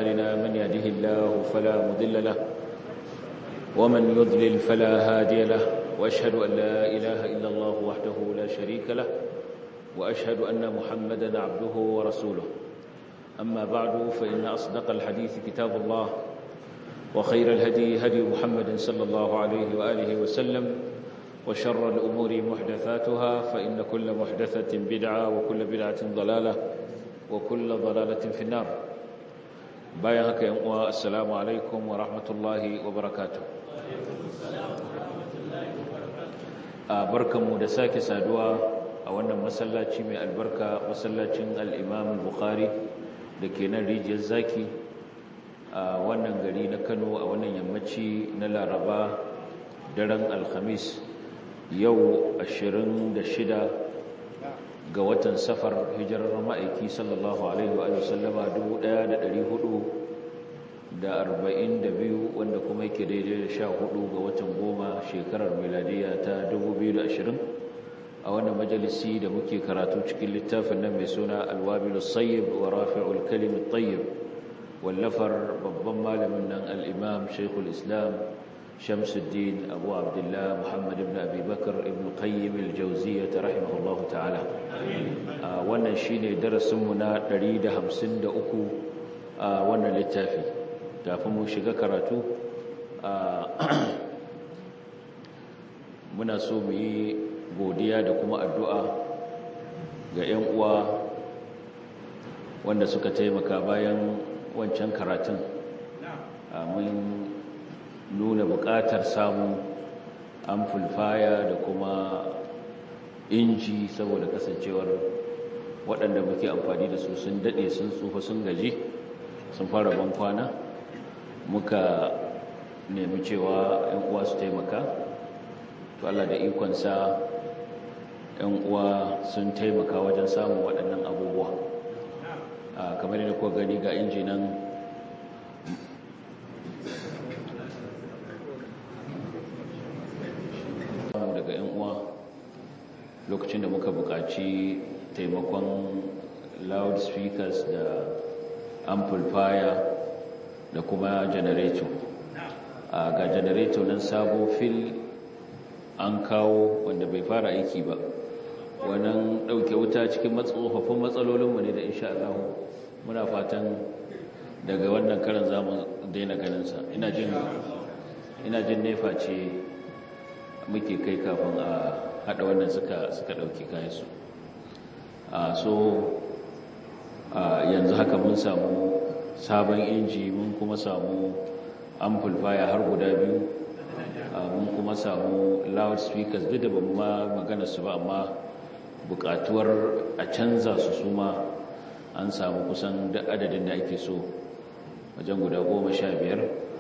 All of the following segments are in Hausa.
أعمالنا من يهده الله فلا مضل له ومن يضلل فلا هادي له وأشهد أن لا إله إلا الله وحده لا شريك له وأشهد أن محمدا عبده ورسوله أما بعد فإن أصدق الحديث كتاب الله وخير الهدي هدي محمد صلى الله عليه وآله وسلم وشر الأمور محدثاتها فإن كل محدثة بدعة وكل بدعة ضلالة وكل ضلالة في النار بايهك يا السلام عليكم ورحمة الله وبركاته barkanmu da sake saduwa a wannan masallaci mai albarka masallacin al-Imam al-Bukhari da ke nan rijiyar zaki a wannan gari na Kano a wannan yammaci na Laraba daren Alhamis yau 26 ga watan safar hijirar ma'aiki sallallahu alaihi wa sallama 1442 wanda kuma yake daidai da 14 ga watan goma shekarar miladiya ta 2020 a wannan majalisi da muke karatu cikin littafin nan mai suna alwabilu sayyib wa rafi'ul kalimin tayyib wallafar babban malamin nan al-imam shaykhul islam شمس الدين أبو عبد الله محمد بن أبي بكر ابن قيم الجوزية رحمه الله تعالى wannan shine darasinmu na 153 a wannan littafi kafin mu shiga karatu muna so mu yi godiya da kuma addu'a ga 'yan uwa wanda suka taimaka bayan wancan karatun mun nuna buƙatar samun amplifier da kuma inji saboda kasancewar waɗanda muke amfani da su sun daɗe sun tsufa sun gaji sun fara ban kwana muka nemi cewa 'yan uwa su taimaka to Allah da ikonsa 'yan uwa sun taimaka wajen samun waɗannan abubuwa kamar yadda kuwa gani ga injinan daga 'yan uwa lokacin da muka buƙaci taimakon loudspeakers da amplifier da kuma generator a ga generator nan sabo fil an kawo wanda bai fara aiki ba wannan ɗauke wuta cikin tsofaffin matsalolinmu ne da insha Allah muna fatan daga wannan karan za mu daina ganinsa ina jin nefa ce muke kai kafin a hada wannan suka suka dauki kayansu a so yanzu haka mun samu sabon inji mun kuma samu amplifier har guda biyu mun kuma samu loudspeakers duk da ban ma magana su ba amma bukatuwar a canza su suma an samu kusan da adadin da ake so wajen guda goma sha biyar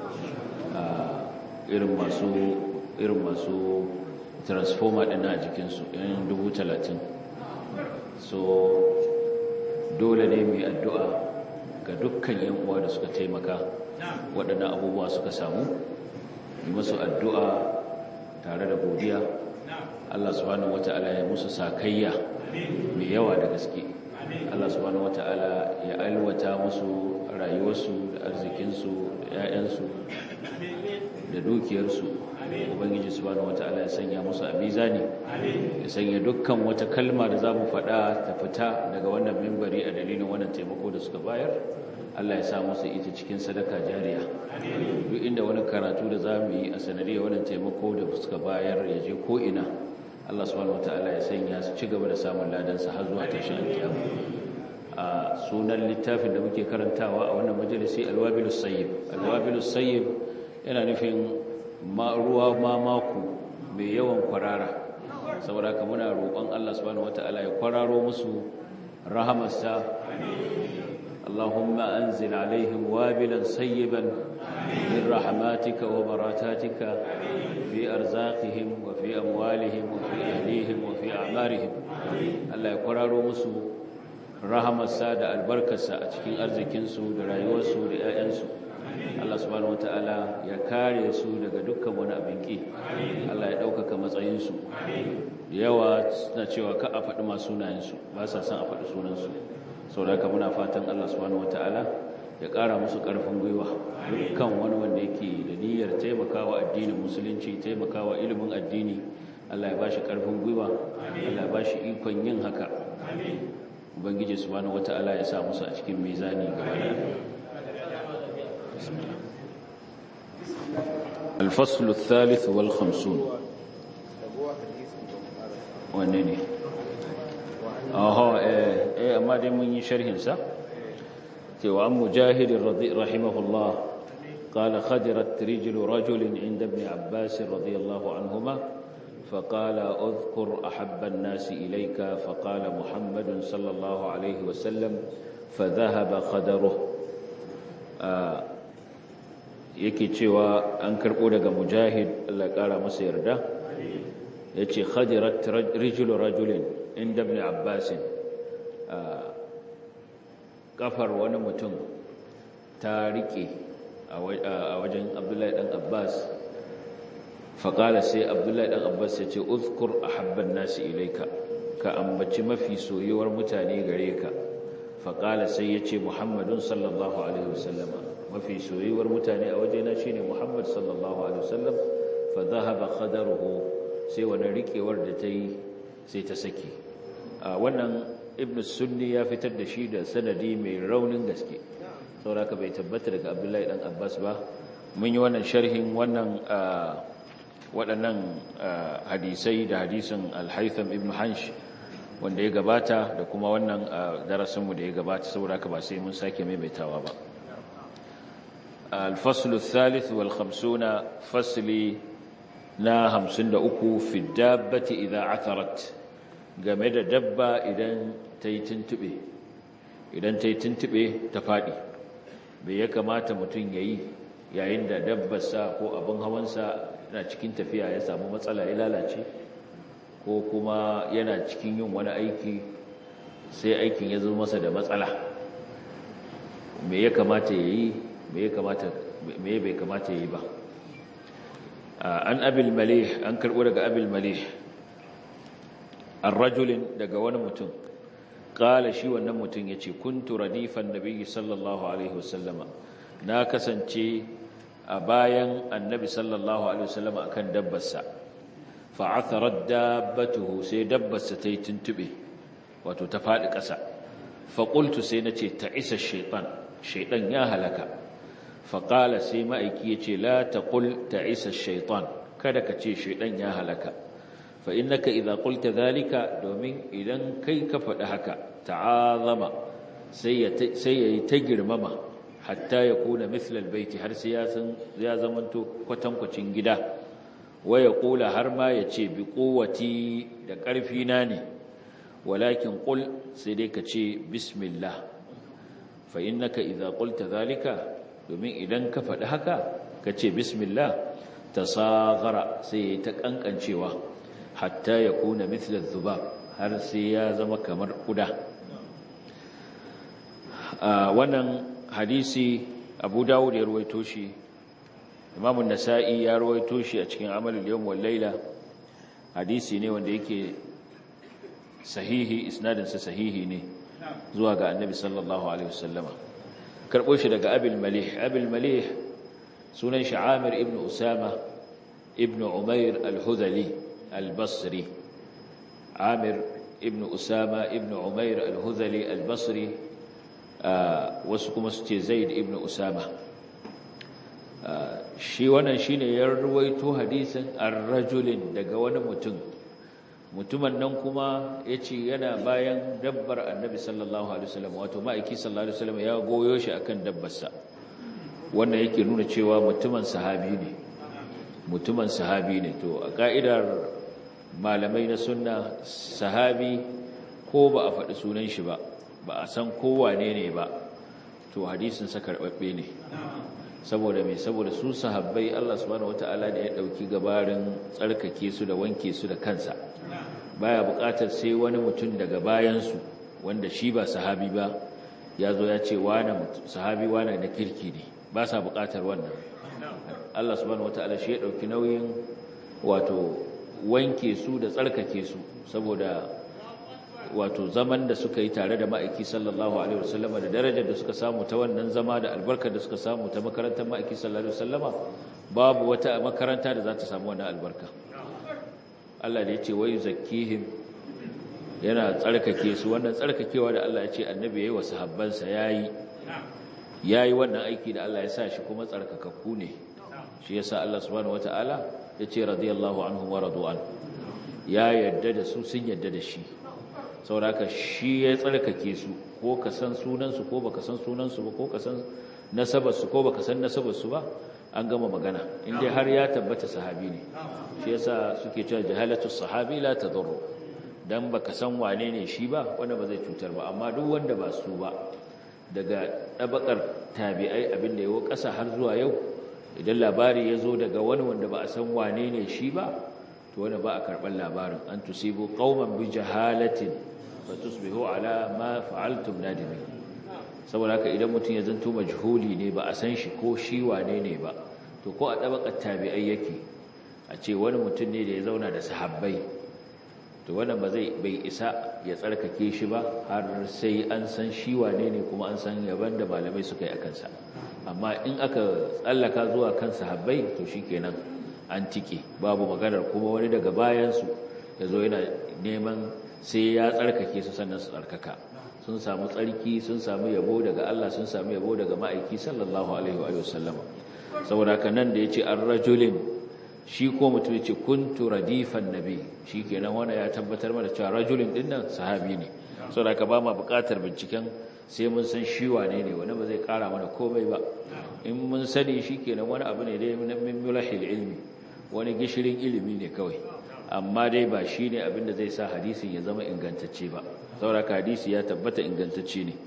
irin masu irin masu transformer ɗin a jikinsu yan dubu talatin so dole ne mai addu'a ga dukkan yan uwa da suka taimaka waɗannan abubuwa suka samu yi masu addu'a tare da godiya Allah subhanahu wata'ala ya musu sakayya mai yawa da gaske Allah subhanahu wata'ala ya alwata musu rayuwarsu da arzikinsu da 'ya'yansu da dukiyarsu ubangiji subhanahu wataala ya sanya musu a mizani ya sanya dukkan wata kalma da zamu faɗa ta fita daga wannan mimbari a dalilin wannan taimako da suka bayar Allah ya sa musu ita cikin sadaka jariya duk inda wani karatu da zamu yi a sanadiyar wannan taimako da suka bayar ya je ko ina Allah subhanahu wataala ya sanya su ci gaba da samun ladan sa har zuwa tashin kiyama a sunan littafin da muke karantawa a wannan majalisi alwabilus sayyib alwabilus sayyib yana nufin ruwa mamaku mai yawan kwarara saboda ka muna roƙon Allah subhanahu wataala ya kwararo musu rahamarsa Allahumma anzil alaihim wabilan sayyiban min rahmatika wa baratatika fi arzaqihim wa fi amwalihim wa fi ahlihim wa fi a'marihim Allah ya kwararo musu rahamarsa da albarkarsa a cikin arzikinsu da rayuwarsu da 'ya'yansu Allah subhanahu wata'ala ya kare su daga dukkan wani abin ki Allah ya ɗaukaka matsayinsu da yawa suna cewa ka a faɗi masu sunayensu ba sa son a faɗi sunansu sau da muna fatan Allah subhanahu wata'ala ya ƙara musu ƙarfin gwiwa dukkan wani wanda yake da niyyar taimakawa addinin musulunci taimakawa ilimin addini Allah ya bashi ƙarfin gwiwa Allah ya bashi ikon yin haka ubangiji subhanahu wata'ala ya sa musu a cikin mizani gaba da الفصل الثالث والخمسون wanne ne aha eh amma dai mun yi sharhin sa cewa an mujahid rahimahullah qala khadirat rijlu rajul inda ibn abbas radiyallahu anhuma فقال اذكر احب الناس اليك فقال محمد صلى الله عليه وسلم فذهب خدره yake cewa an karbo daga mujahid Allah kara masa yarda yace khadirat rijlu rajulin inda ibn abbas kafar wani mutum ta rike a wajen abdullahi dan abbas faƙala sai abdullahi dan abbas ya ce uzkur ahabban nasi ilaika ka ambaci mafi soyuwar mutane gare ka faƙala sai ya ce muhammadun sallallahu alaihi wasallama mafi soyuwar mutane a wajena shine muhammad sallallahu alaihi wasallam fa dhahaba qadaruhu sai wani rikewar da ta yi sai ta saki wannan ibn sunni ya fitar da shi da sanadi mai raunin gaske sauraka bai tabbata daga abdullahi dan abbas ba mun yi wannan sharhin wannan waɗannan hadisai da hadisin alhaitham ibn hansh wanda ya gabata da kuma wannan darasinmu da ya gabata sauraka ba sai mun sake maimaitawa ba الفصل الثالث والخمسون فصل na hamsin da uku fi dabbati idan atharat game da dabba idan ta yi tuntube idan ta yi tuntube ta faɗi bai ya kamata mutum ya yi yayin da dabbarsa ko abin hawansa yana cikin tafiya ya samu matsala ya lalace ko kuma yana cikin yin wani aiki sai aikin ya zo masa da matsala me ya kamata ya yi me bai kamata ya yi ba an abil malih an karɓo daga abil malih an rajulin daga wani mutum ƙala shi wannan mutum ya ce kuntu radifan nabi sallallahu alaihi wasallama na kasance a bayan annabi sallallahu alaihi wasallama akan dabbarsa fa'atharar dabbatuhu sai dabbarsa ta yi tuntube wato ta faɗi ƙasa faƙultu sai na ce ta isa shaiɗan shaiɗan ya halaka faƙala sai ma'aiki ya ce la ta ƙul ta isa shaitan kada ka ce shaitan ya halaka fa innaka idza qulta zalika domin idan kai ka faɗi haka ta'azama sai ya sai yayi ta girmama hatta ya kuna mithla albayti har sai ya san ya zamanto kwatankwacin gida wa ya kula har ma ya ce bi quwwati da ƙarfi na ne walakin qul sai dai ka ce bismillah fa innaka idza qulta zalika domin idan ka faɗi haka ka ce bismillah ta sagara sai ta ƙanƙancewa hatta ya kuna mitlar zuba har sai ya zama kamar ƙuda wannan hadisi abu dawud ya ruwaito shi imamun nasa'i ya ruwaito shi a cikin amalul yawm wal laila hadisi ne wanda yake sahihi isnadinsa sahihi ne zuwa ga annabi sallallahu alaihi wasallama karɓo shi daga abil malih abil malih sunan shi amir ibn usama ibn umair al-hudhali al-basri amir ibn usama ibn umair al-hudhali al-basri wasu kuma su ce zaid ibn usama shi wannan shine ya ruwaito hadisin ar-rajulin daga wani mutum mutumin nan kuma ya ce yana bayan dabbar annabi sallallahu alaihi wasallam wato ma'aiki sallallahu alaihi wasallam ya goyo shi akan dabbarsa wannan yake nuna cewa mutumin sahabi ne mutumin sahabi ne to a ka'idar malamai na sunna sahabi ko ba a faɗi sunan shi ba ba a san kowane ne ba to hadisin sa karɓaɓɓe ne saboda mai saboda su sahabbai Allah subhanahu wataala ne ya ɗauki gabarin tsarkake su da wanke su da kansa baya buƙatar sai wani mutum daga bayansu wanda shi ba sahabi ba ya zo ya ce wane sahabi wane na kirki ne ba sa buƙatar wannan Allah subhanahu wataala shi ya ɗauki nauyin wato wanke su da tsarkake su saboda wato zaman da suka yi tare da ma'aiki sallallahu alaihi wasallama da darajar da suka samu ta wannan zama da albarkar da suka samu ta makarantar ma'aiki sallallahu alaihi wasallama babu wata makaranta da za ta samu wannan albarka Allah da ya ce wai zakkihim yana tsarkake su wannan tsarkakewa da Allah ya ce annabi yayi wa sahabbansa yayi yayi wannan aiki da Allah ya sa shi kuma tsarkakakku ne shi yasa Allah subhanahu wataala ya ce radiyallahu anhum wa radu'an ya yadda da su sun yadda da shi sauraka shi ya tsarkake su ko ka san sunansu ko baka san sunansu ba ko ka san nasabarsu ko baka san nasabarsu ba an gama magana inda har ya tabbata sahabi ne shi yasa suke cewa jahalatu sahabi la tadurru dan baka san wane ne shi ba wanda ba zai cutar ba amma duk wanda ba su ba daga dabakar tabi'ai abinda yawo kasa har zuwa yau idan labari ya zo daga wani wanda ba a san wane ne shi ba to wanda ba a karɓar labarin an tusibu qauman bi jahalatin fa tusbihu ala ma fa'altum nadimin saboda haka idan mutum ya zanto majhuli ne ba a san shi ko shi wane ne ba to ko a dabakar tabi'ai yake a ce wani mutum ne da ya zauna da sahabbai to wannan ba zai bai isa ya tsarkake shi ba har sai an san shi wane ne kuma an san yaban da malamai suka yi a kansa amma in aka tsallaka zuwa kan sahabbai to shikenan an tike babu maganar kuma wani daga bayansu ya zo yana neman sai ya tsarkake su sannan su tsarkaka sun samu tsarki sun samu yabo daga Allah sun samu yabo daga ma'aiki sallallahu alaihi wa sallama saboda haka nan da yace ar-rajulin shi ko mutum yace kuntu radifan nabi shikenan wanda ya tabbatar mana cewa rajulin din nan sahabi ne saboda haka ba ma buƙatar binciken sai mun san shi wane ne wani ba zai ƙara mana komai ba in mun sani shikenan wani abu ne dai min mulahil ilmi wani gishirin ilimi ne kawai amma dai ba shi ne abinda zai sa hadisin ya zama ingantacce ba sauraka hadisi ya tabbata ingantacce ne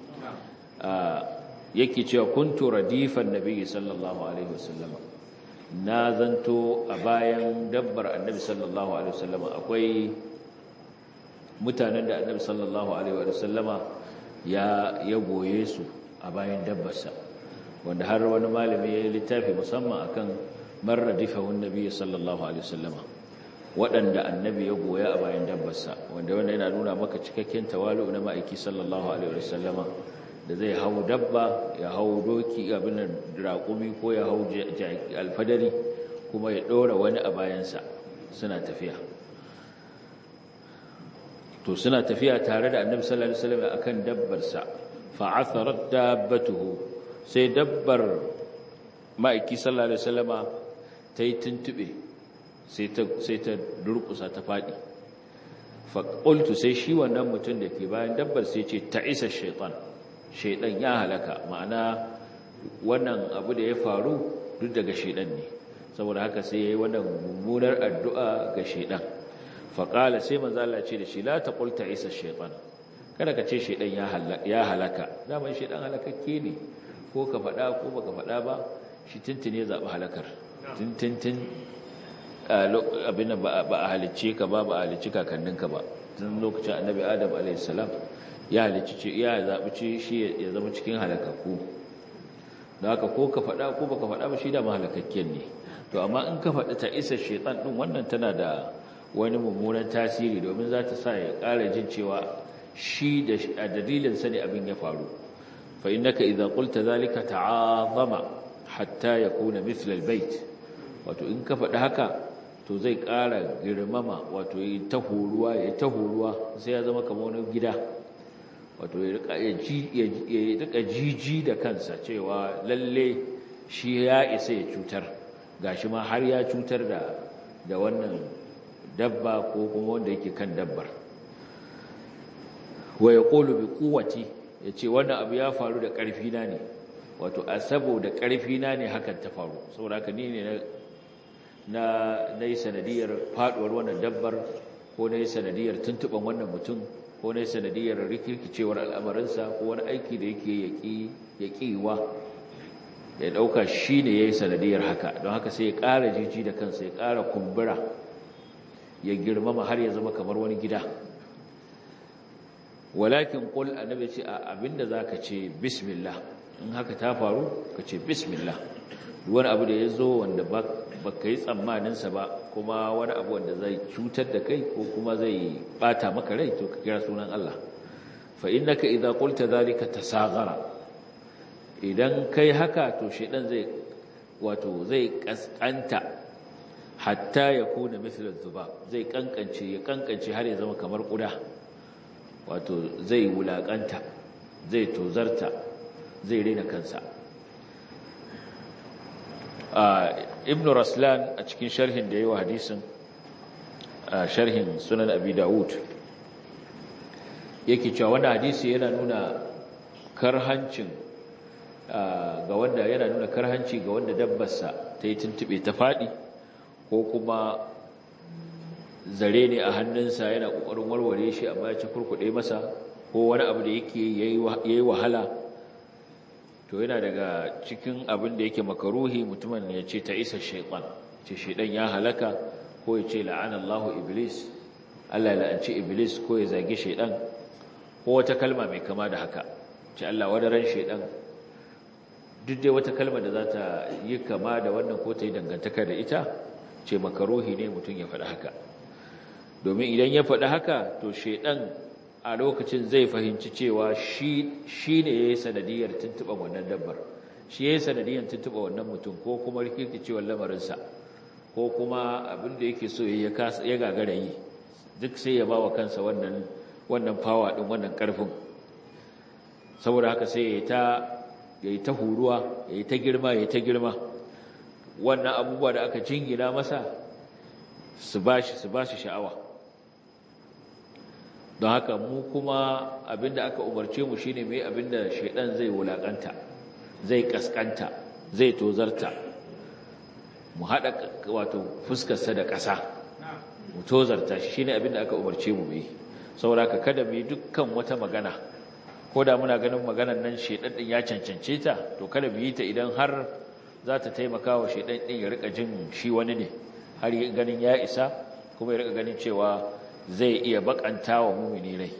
yake cewa kuntu radifan nabi sallallahu alaihi wasallama na zanto a bayan dabbar annabi sallallahu alaihi wasallama akwai mutanen da annabi sallallahu alaihi wasallama ya ya goye su a bayan dabbarsa wanda har wani malami ya yi littafi musamman akan man radifahun nabi sallallahu alaihi wasallama waɗanda annabi ya goya a bayan dabbarsa wanda wanda yana nuna maka cikakken tawalu na ma'aiki sallallahu alaihi wasallama da zai hau dabba ya hau doki abin raƙumi ko ya hau alfadari kuma ya ɗora wani a bayansa suna tafiya to suna tafiya tare da annabi sallallahu alaihi wasallam akan dabbarsa fa'atharat dabbatuhu sai dabbar ma'aiki sallallahu alaihi wasallama ta yi tuntube sai ta durkusa ta faɗi faƙultu sai shi wannan mutum da ke bayan dabbar sai ce ta isa shaitan shaitan ya halaka ma'ana wannan abu da ya faru duk daga shaitan ne saboda haka sai ya yi wannan mummunar addu'a ga shaitan faƙala sai manzala ce da shi la ta ƙulta isa shaitan kada ka ce shaitan ya halaka daman shaitan halakakke ne ko ka faɗa ko baka faɗa ba shi tuntune zaɓi halakar tintintin abin ba a halicce ka ba ba a halicci kakanninka ba tun lokacin annabi adam alaihissalam ya halicci ya zaɓi ce shi ya zama cikin halakakku da haka ko ka faɗa ko baka faɗa ba shi da mahalakakken ne to amma in ka faɗi ta isa shaitan ɗin wannan tana da wani mummunan tasiri domin za ta sa ya ƙara jin cewa shi da a dalilin sa ne abin ya faru fa innaka idza qulta zalika ta'azama hatta yakuna mithla albayt wato in ka faɗi haka to zai ƙara girmama wato yi ta horuwa ya ta horuwa sai ya zama kamar wani gida wato ya rika jiji da kansa cewa lalle shi ya isa ya cutar gashi ma har ya cutar da da wannan dabba ko kuma wanda yake kan dabbar wa yaqulu bi quwwati yace wannan abu ya faru da ƙarfi na ne wato a saboda ƙarfi na ne hakan ta faru saboda haka ni ne na na yi sanadiyar faduwar wannan dabbar ko na yi sanadiyar tuntuban wannan mutum ko na yi sanadiyar rikirkicewar al'amarinsa ko wani aiki da yake yaƙiwa ya ɗauka shi ne ya yi sanadiyar haka don haka sai ya ƙara jiji da kansa ya ƙara kumbura ya girmama har ya zama kamar wani gida walakin ƙul annabi ce a abinda za ka ce bismillah in haka ta faru ka ce bismillah wani abu da ya zo wanda ba ka yi tsammaninsa ba kuma wani abu wanda zai cutar da kai ko kuma zai bata maka rai to ka kira sunan Allah fa innaka idza qulta dhalika tasaghara idan kai haka to shedan zai wato zai kaskanta hatta ya kuna mithla dhubab zai kankance ya kankance har ya zama kamar kuda wato zai wulakanta zai tozarta zai rena kansa ibn raslan a cikin sharhin da yawa hadisin sharhin sunan abi daud yake cewa wannan hadisi yana nuna karhancin ga wanda yana nuna karhanci ga wanda dabbarsa ta yi tuntube ta faɗi ko kuma zare ne a hannunsa yana ƙoƙarin warware shi amma ya ci kurkuɗe masa ko wani abu da yake yayi wahala to yana daga cikin abin da yake makaruhi mutumin ya ce ta isa shaitan ce shaitan ya halaka ko ya ce la'anallahu iblis Allah ya la'anci iblis ko ya zagi shaitan ko wata kalma mai kama da haka ce Allah wadaran shaitan duk dai wata kalma da za ta yi kama da wannan ko ta yi dangantaka da ita ce makaruhi ne mutum ya faɗi haka domin idan ya faɗi haka to shaitan a lokacin zai fahimci cewa shi ne ya yi sanadiyar tuntuɓa wannan dabbar shi ya yi sanadiyar tuntuɓa wannan mutum ko kuma rikirkicewar lamarinsa ko kuma abin da yake so ya gagara yi duk sai ya ba wa kansa wannan fawa ɗin wannan ƙarfin saboda haka sai ya yi ta huruwa ya yi ta girma ya yi ta girma wannan abubuwa da aka jingina masa su ba shi sha'awa don haka mu kuma abinda aka umarce mu shine mai abinda shaidan zai wulakanta zai kaskanta zai tozarta mu hada wato fuskarsa da ƙasa mu tozarta shi shine abinda aka umarce mu mai saboda ka kada mu yi dukkan wata magana ko da muna ganin maganar nan shaidan din ya cancance ta to kada mu yi ta idan har za ta taimaka wa shaidan din ya rika jin shi wani ne har ganin ya isa kuma ya rika ganin cewa zai iya bakanta wa mumini rai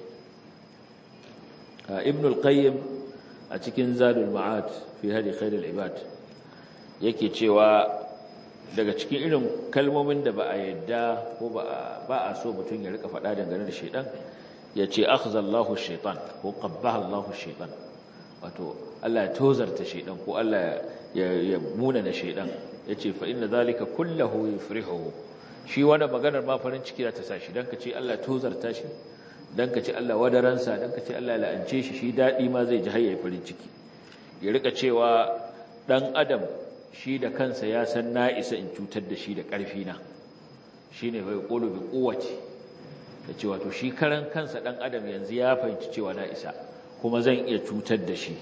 ibn al-qayyim a cikin zadul ma'ad fi hadi khairul ibad yake cewa daga cikin irin kalmomin da ba a yadda ko ba a so mutum ya rika faɗa dangane da shaitan ya ce akhzallahu shaitan ko qabbaha Allahu shaitan wato Allah ya tozarta shaitan ko Allah ya muna na shaitan yace fa inna zalika kullahu yufrihu shi wanda maganar ma farin ciki za ta sa shi don ka ce Allah tozarta shi don ka ce Allah wadaransa don ka ce Allah la'ance shi shi daɗi ma zai ji hayayi farin ciki ya rika cewa ɗan adam shi da kansa ya san na isa in cutar da shi da ƙarfina shi ne bai ƙolo bi ƙowace da cewa to shi karan kansa ɗan adam yanzu ya fahimci cewa na isa kuma zan iya cutar da shi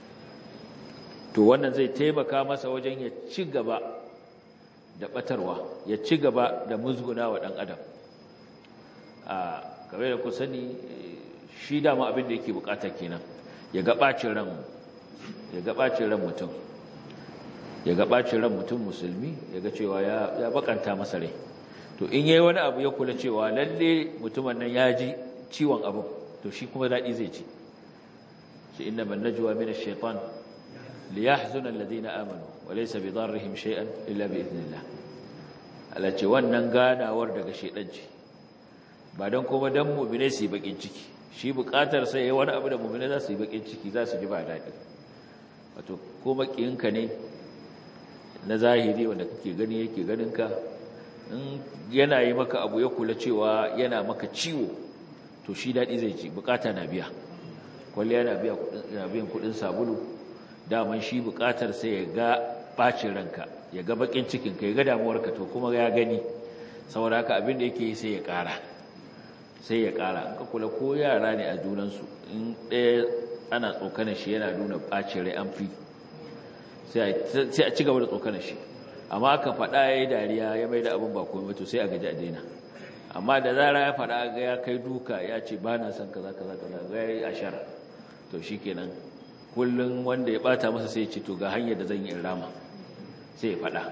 to wannan zai taimaka masa wajen ya ci gaba da batarwa ya ci gaba da musguna wa ɗan adam a kamar da ku sani shi dama abin da yake bukata kenan ya ga ɓacin ran ya ga ɓacin ran mutum ya ga ɓacin ran mutum musulmi ya ga cewa ya bakanta masa rai to in yayi wani abu ya kula cewa lalle mutumin nan ya ji ciwon abu to shi kuma daɗi zai ci shi inna man najwa min ash-shaytan liyahzuna alladhina amanu walaysa bidarrihim shay'an illa biidhnillah Allah ce wannan ganawar daga shedan ce ba dan kuma dan mu'mine su yi bakin ciki shi bukatar sai wani abu da mu'mine za su yi bakin ciki za su ji ba dadi wato ko makiyinka ne na zahiri wanda kake gani yake ganin ka in yana yi maka abu ya kula cewa yana maka ciwo to shi dadi zai ci bukata na biya kwalliya na biya na biyan kudin sabulu daman shi bukatar sai ya ga bacin ranka ya ga bakin cikinka ya ga damuwarka to kuma ya gani saboda haka abin da yake sai ya kara sai ya kara in ka kula ko yara ne a junansu in ɗaya ana tsokanar shi yana nuna bacin rai an fi sai a ci gaba da tsokanar shi amma aka faɗa ya yi dariya ya mai da abin ba komai to sai a gaji a daina amma da zara ya faɗa ga ya kai duka ya ce ba na son kaza kaza kaza ga ya yi ashara to shi kenan kullum wanda ya bata masa sai ce to ga hanyar da zan yi rama sai ya faɗa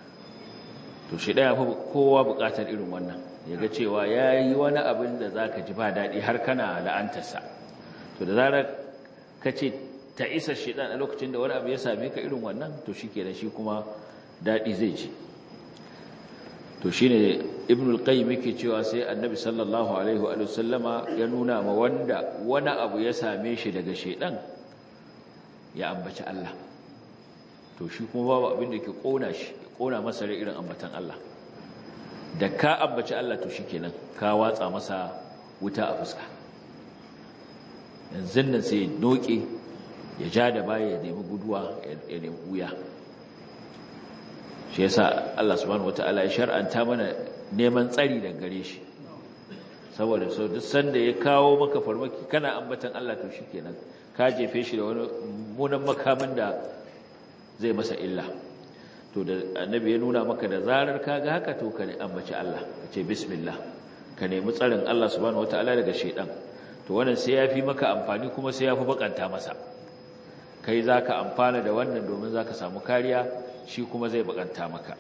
to shi ɗaya fi kowa buƙatar irin wannan ya ga cewa ya yi wani abin da za ka ji ba daɗi har kana la'antarsa to da zarar ka ce ta isa shedan a lokacin da wani abu ya same ka irin wannan to shikenan shi kuma dadi zai ji to shine ibn al-qayyim yake cewa sai annabi sallallahu alaihi wa sallama ya nuna ma wanda wani abu ya same shi daga shedan ya ambaci Allah to shi kuma babu abin da ke kona shi kona masa rai irin ambatan Allah da ka ambaci Allah to shikenan ka watsa masa wuta a fuska yanzu nan sai noke ya ja da baya ya nemi guduwa ya nemi wuya shi yasa Allah subhanahu wataala ya shar'anta mana neman tsari daga gare shi saboda so duk sanda ya kawo maka farmaki kana ambatan Allah to shikenan ka jefe shi da wani munan makamin da zai masa illa to da annabi ya nuna maka da zarar kaga haka to ka ambaci Allah ka ce bismillah ka nemi tsarin Allah subhanahu wataala daga shedan to wannan sai yafi maka amfani kuma sai yafi bakanta masa kai zaka amfana da wannan domin zaka samu kariya shi kuma zai bakanta maka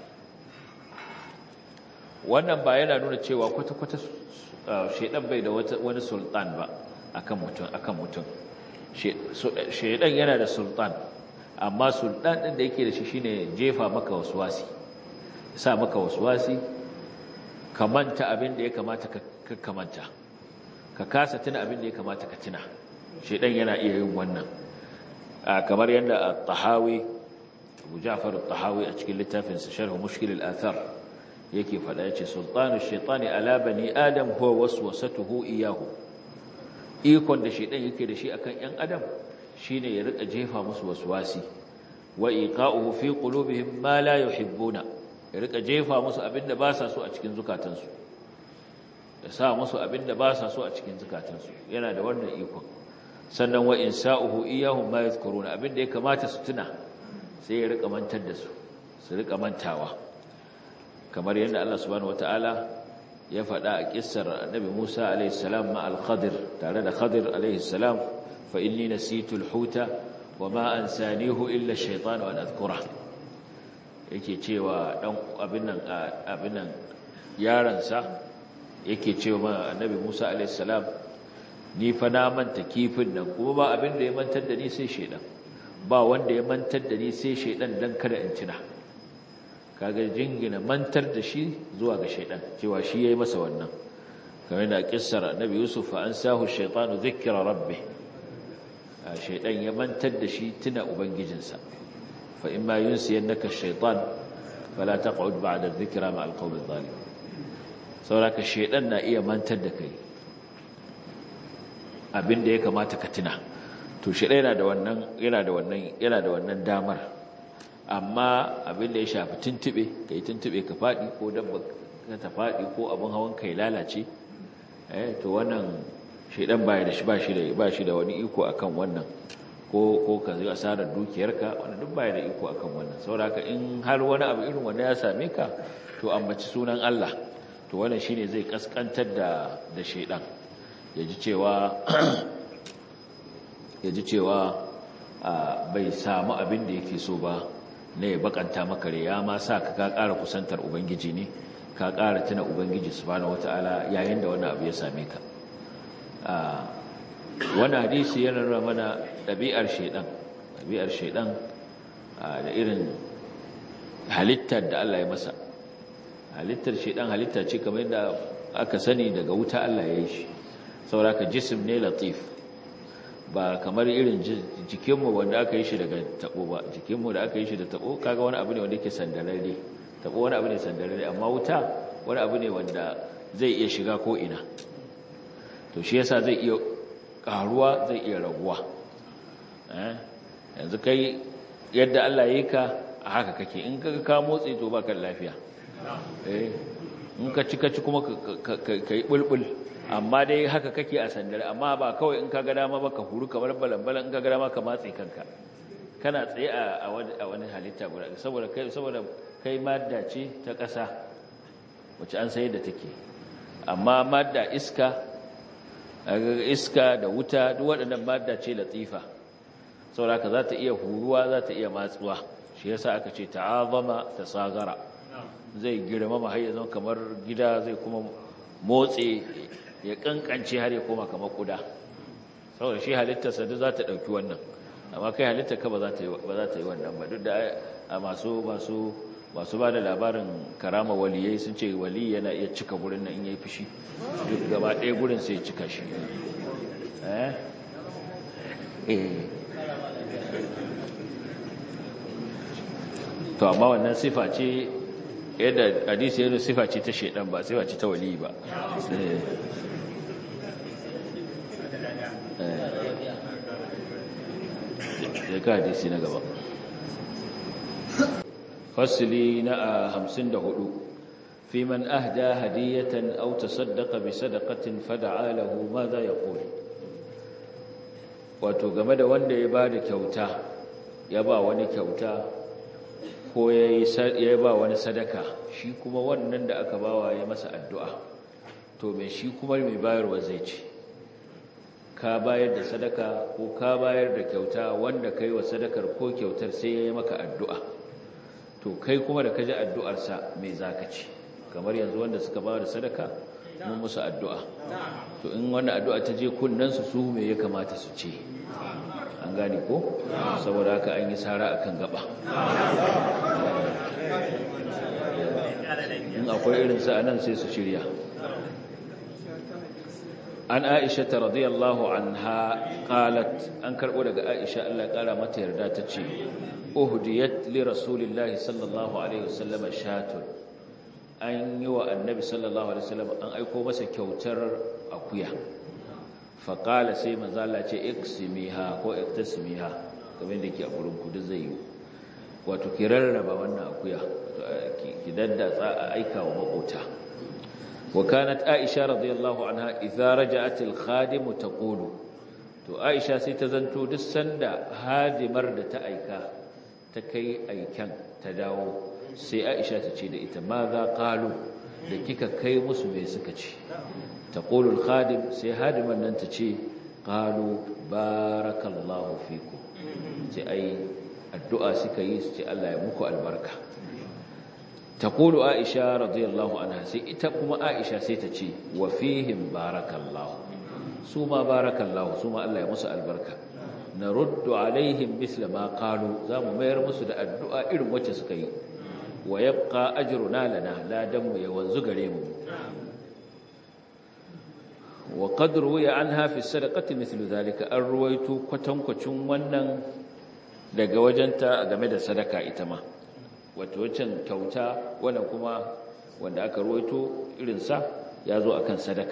wannan ba yana nuna cewa kwata-kwata shedan bai da wani sultan ba akan mutum akan mutum shedan yana da sultan amma sultan din da yake da shi shine jefa maka waswasi sa maka waswasi ka manta abin da ya kamata ka kamanta ka kasa tuna abin da ya kamata ka tuna shedan yana iya yin wannan kamar yadda at-tahawi Abu Ja'far at-tahawi a cikin littafin sa Sharh Mushkil al-Athar yake faɗa yace sultanu shaytani ala bani adam huwa waswasatuhu iyahu ikon da shedan yake da shi akan ƴan adam shine ya rika jefa musu waswasi wa iqa'uhu fi qulubihim ma la yuhibbuna ya rika jefa musu abinda ba sa so a cikin zukatansu ya sa musu abinda ba sa so a cikin zukatansu yana da wannan ikon sannan wa insa'uhu iyahum ma yadhkuruna abinda ya kamata su tuna sai ya rika mantar da su su rika mantawa kamar yadda Allah subhanahu wataala ya faɗa a kissar Annabi Musa alayhi salam ma al-Khadir tare da Khadir alayhi salam fa inni nasitu al-huta wa ma ansanihu illa ash-shaytan wa adhkura yake cewa dan abin nan abin nan yaransa yake cewa Annabi Musa alayhi salam ni fa na manta kifin nan kuma ba abin da ya mantar da ni sai shedan ba wanda ya mantar da ni sai shedan dan kada in tuna kaga jingina mantar da shi zuwa ga shaidan cewa shi yayi masa wannan kamar da kissar annabi yusuf fa ansahu shaytanu dhikra rabbih shaidan ya mantar da shi tuna ubangijinsa fa imma yunsiyannaka ash-shaytan fala taq'ud ba'da dhikra ma al-qawmi adh-dhalim saboda shaidan na iya mantar da kai abinda ya kamata ka tuna to shaidan yana da wannan yana da wannan yana da wannan damar amma abin da ya shafi tuntube ka yi tuntube ka faɗi ko dabba ka ta faɗi ko abin hawan ka ya lalace eh to wannan shaidan baya da shi ba shi da ba shi da wani iko akan wannan ko ko ka zai asarar dukiyarka wannan duk baya da iko akan wannan saboda in har wani abu irin wanda ya same ka to ambaci sunan Allah to wannan shine zai kaskantar da da shaidan yaji cewa yaji cewa bai samu abin da yake so ba ne bakanta maka ya ma sa ka ka ƙara kusantar ubangiji ne ka ƙara tuna ubangiji subhanahu wataala yayin da wannan abu ya same ka wannan hadisi yana nuna mana ɗabi'ar shaidan ɗabi'ar shaidan da irin halittar da Allah ya masa halittar shaidan halitta ce kamar yadda aka sani daga wuta Allah ya yi shi saboda ka jisim ne latif ba kamar irin jikinmu wanda aka yi shi daga tabo ba jikinmu da aka yi shi da tabo kaga wani abu ne wanda yake sandararre tabo wani abu ne sandararre amma wuta wani abu ne wanda zai iya shiga ko ina to shi yasa zai iya karuwa zai iya raguwa yanzu kai yadda Allah ya yi ka a haka kake in ka ka motsi to baka lafiya eh in ka ci ka ci kuma ka yi bulbul amma dai haka kake a sandare amma ba kawai in ka ga dama ba ka huru kamar balan-balan in ka ga dama ka matse kanka kana tsaye a wani halitta guda saboda kai saboda kai madda ce ta ƙasa wacce an sayar da take amma madda iska iska da wuta duk waɗannan madda ce latifa saboda ka za ta iya huruwa za ta iya matsuwa shi yasa aka ce ta'azama tasagara zai girmama har yanzu kamar gida zai kuma motsi ya kankance har ya koma kamar kuda saboda shi halittarsa duk za ta ɗauki wannan amma kai halitta ka ba za ta yi ba za ta yi wannan ba duk da a masu masu masu ba da labarin karama waliyai sun ce wali yana iya cika gurin nan in yayi fushi duk gaba ɗaya gurin sai ya cika shi eh to amma wannan sifa ce yadda hadisi yana sifa ce ta shedan ba sifa ce ta wali ba ya ka hadisi na gaba fasili na hamsin da hudu fi man ahda hadiyatan aw tasaddaqa bi sadaqatin fada'a lahu ma za yaqul wato game da wanda ya ba da kyauta ya ba wani kyauta ko ya ba wani sadaka shi kuma wannan da aka bawa ya masa addu'a to mai shi kuma mai bayarwa zai ce ka bayar da sadaka ko ka bayar da kyauta wanda kai wa sadakar ko kyautar sai ya yi maka addu'a to kai kuma da ka ji addu'arsa mai zaka ce kamar yanzu wanda suka ba da sadaka mun musu addu'a to in wannan addu'a ta je kunnensu su me ya kamata su ce an gane ko saboda haka an yi sara akan gaba in akwai irinsa a nan sai su shirya an aisha ta radiyallahu anha qalat an karbo daga aisha Allah ya kara mata yarda ta ce uhdiyat li rasulillahi sallallahu alaihi wasallam shatun an yi wa annabi sallallahu alaihi wasallam an aiko masa kyautar akuya faƙala sai manzala ce iksimiha ko iktasimiha kamar da ke a gurin kudu zai yi wato ki rarraba wannan akuya ki daddatsa a aika wa makota wa kanat aisha radiyallahu anha idza raja'at al-khadim taqulu to aisha sai ta zanto duk sanda hadimar da ta aika ta kai aikan ta dawo sai aisha ta ce da ita ma za qalu da kika kai musu me suka ce taqulu al-khadim sai hadiman nan ta ce qalu barakallahu fikum sai ai addu'a suka yi su ce Allah ya muku albarka taqulu aisha radiyallahu anha sai ita kuma aisha sai ta ce wa fihim barakallahu su ma barakallahu su ma Allah ya musu albarka naruddu alaihim misla ma qalu zamu mayar musu da addu'a irin wacce suka yi wa yabqa ajruna lana ladan mu ya wanzu gare mu wa qad ruwiya anha fi sadaqati mithlu dhalika an ruwaitu kwatankwacin wannan daga wajenta game da sadaka ita ma wato wancan kyauta wannan kuma wanda aka ruwaito irin sa yazo akan sadaka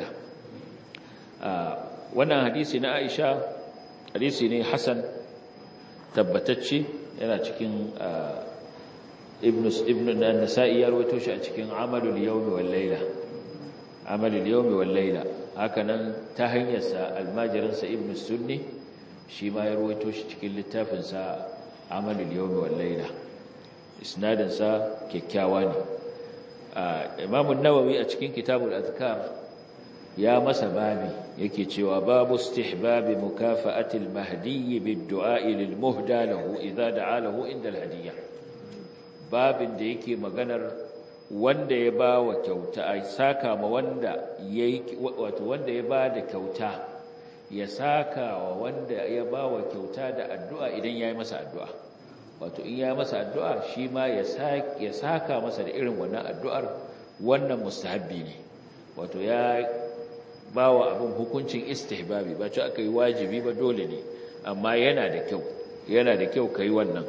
wannan hadisi na Aisha hadisi ne hasan tabbatacce yana cikin ibn ibn an-nasa'i ya rawaito shi a cikin amalul yawmi wal layla amalul yawmi wal layla hakanan ta hanyar sa almajirin sa ibn sunni shi ma ya rawaito shi cikin littafin sa amalul yawmi wal layla isnadin sa kyakkyawa ne imam an-nawawi a cikin kitabul azkar ya masa babi yake cewa babu istihbabi mukafa'atil mahdi bid-du'a lil muhda lahu idza da'a lahu inda al-hadiyya babin da yake maganar wanda ya ba wa kyauta ai saka ma wanda yayi wato wanda ya ba da kyauta ya saka wa wanda ya ba wa kyauta da addu'a idan yayi masa addu'a wato in yayi masa addu'a shi ma ya saka ya saka masa da irin wannan addu'ar wannan mustahabbi ne wato ya ba wa abin hukuncin istihbabi ba ci aka yi wajibi ba dole ne amma yana da kyau yana da kyau kai wannan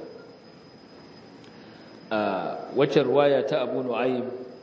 a wacce ruwaya ta abu nu'aym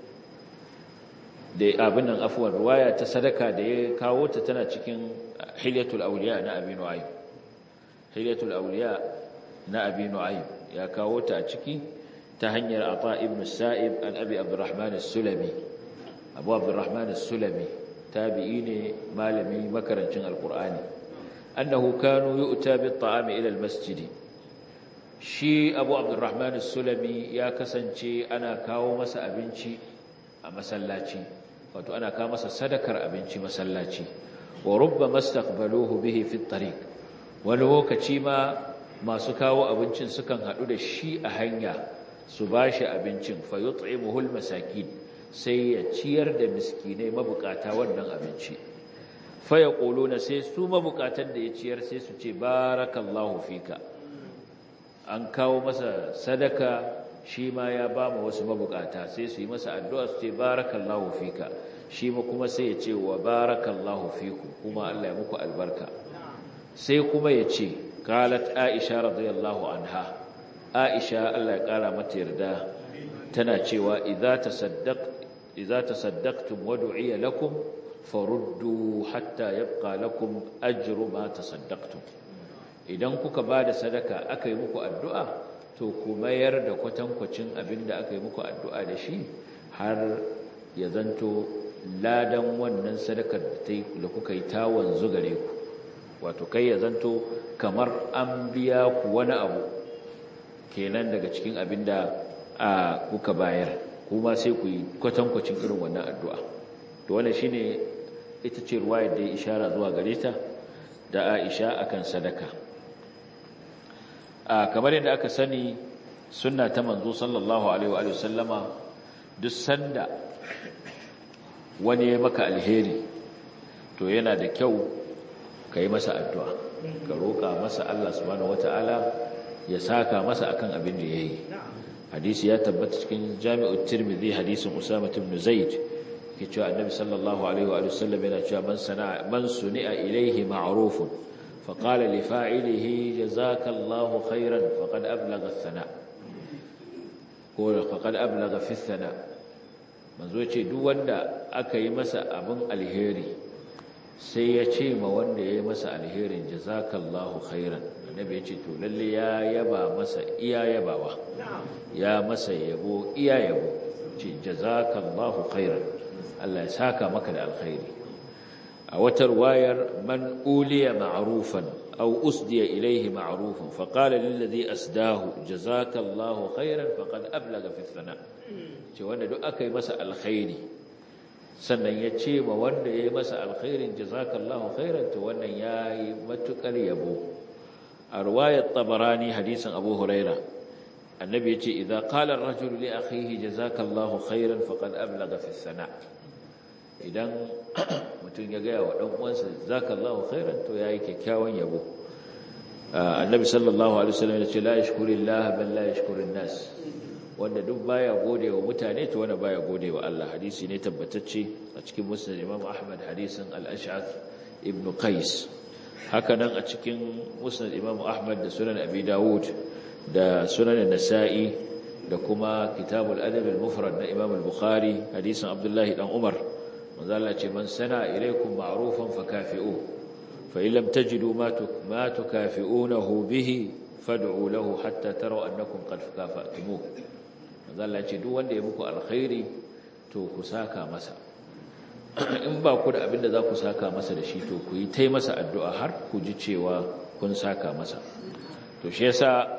da abin nan afuwar ruwaya ta sadaka da ya kawo ta tana cikin hilyatul awliya na abi nu'aym hilyatul awliya na abi nu'aym ya kawo ta a ciki ta hanyar ata ibn sa'ib an abi abdurrahman as-sulami abu abdurrahman as-sulami tabi'i ne malami makarancin alqur'ani annahu kanu yu'ta bit-ta'ami ila al-masjid shi abu abdurrahman as-sulami ya kasance ana kawo masa abinci a masallaci wato ana kawo masa sadakar abinci masallaci wa rubbama istaqbaluhu bihi fi at-tariq wani lokaci ma masu kawo abincin sukan hadu da shi a hanya su bashi abincin fa yut'imuhu al-masakin sai ya ciyar da miskinai mabukata wannan abinci fa yaquluna sai su mabukatan da ya ciyar sai su ce barakallahu fika an kawo masa sadaka shi ma ya ba mu wasu mabukata sai su yi masa addu'a su ce barakallahu fika shi ma kuma sai ya ce wa barakallahu fiku kuma Allah ya muku albarka sai kuma ya ce qalat aisha radiyallahu anha aisha Allah ya kara mata yarda tana cewa idza tasaddaq idza tasaddaqtum wa du'iya lakum faruddu hatta yabqa lakum ajru ma tasaddaqtum idan kuka bada sadaka aka yi muku addu'a to ku mayar da kwatankwacin abinda aka yi muku addu'a da shi har ya zanto ladan wannan sadakar da kuka yi ta wanzu gare ku wato kai ya zanto kamar an biya ku wani abu kenan daga cikin abinda a kuka bayar kuma sai ku yi kwatankwacin irin wannan addu'a to wannan shine ita ce ruwayar da ya ishara zuwa gare ta da Aisha akan sadaka a kamar yadda aka sani sunna ta manzo sallallahu alaihi wa sallama duk sanda wani ya maka alheri to yana da kyau ka yi masa addu'a ka roƙa masa Allah subhanahu wata'ala ya saka masa akan abin da ya yi hadisi ya tabbata cikin jami'ut tirmidhi hadisin usama ibn zaid ke cewa annabi sallallahu alaihi wa sallam yana cewa man sana'a man suni'a ilayhi ma'rufun fa qala li fa'ilihi jazakallahu khairan faqad ablagha ath-thana' ko faqad ablagha fi ath-thana' manzo ce duk wanda aka yi masa abin alheri sai ya ce ma wanda ya yi masa alherin jazakallahu khairan annabi ya ce to lalle ya yaba masa iya yabawa ya masa yabo iya yabo ce jazakallahu khairan Allah ya saka maka da alkhairi a watar wayar man uliya ma'rufan aw usdiya ilayhi ma'rufan fa qala lil ladhi asdahu jazakallahu khairan faqad ablaga fi thana ce wanda duk aka yi masa alkhairi sannan ya ce ma wanda ya yi masa alkhairin jazakallahu khairan to wannan ya yi matukar yabo a ruwayar tabarani hadisin abu huraira annabi ya ce idan qala ar-rajul li akhihi jazakallahu khairan faqad ablaga fi sana idan mutum ya gaya wa dan uwansa jazakallahu khairan to yayi kyakkyawan yabo annabi sallallahu alaihi wasallam ya ce la yashkurillaha bal la yashkurun nas wanda duk baya gode wa mutane to wanda baya gode wa Allah hadisi ne tabbatacce a cikin musnad Imam Ahmad hadisin al-Ash'ath ibn Qais haka nan a cikin musnad Imam Ahmad da sunan Abi Dawud da sunan Nasa'i da kuma kitabul adab al-mufrad na Imam al-Bukhari hadisin Abdullah dan Umar manzo Allah ce man sana ilaykum ma'rufan fakafi'u fa in lam tajidu ma ma tukafi'unahu bihi fad'u lahu hatta taraw annakum qad kafa'tumuh Allah ce duk wanda ya muku alkhairi to ku saka masa in ba ku da abin da za ku saka masa da shi to ku yi tai masa addu'a har ku ji cewa kun saka masa to shi yasa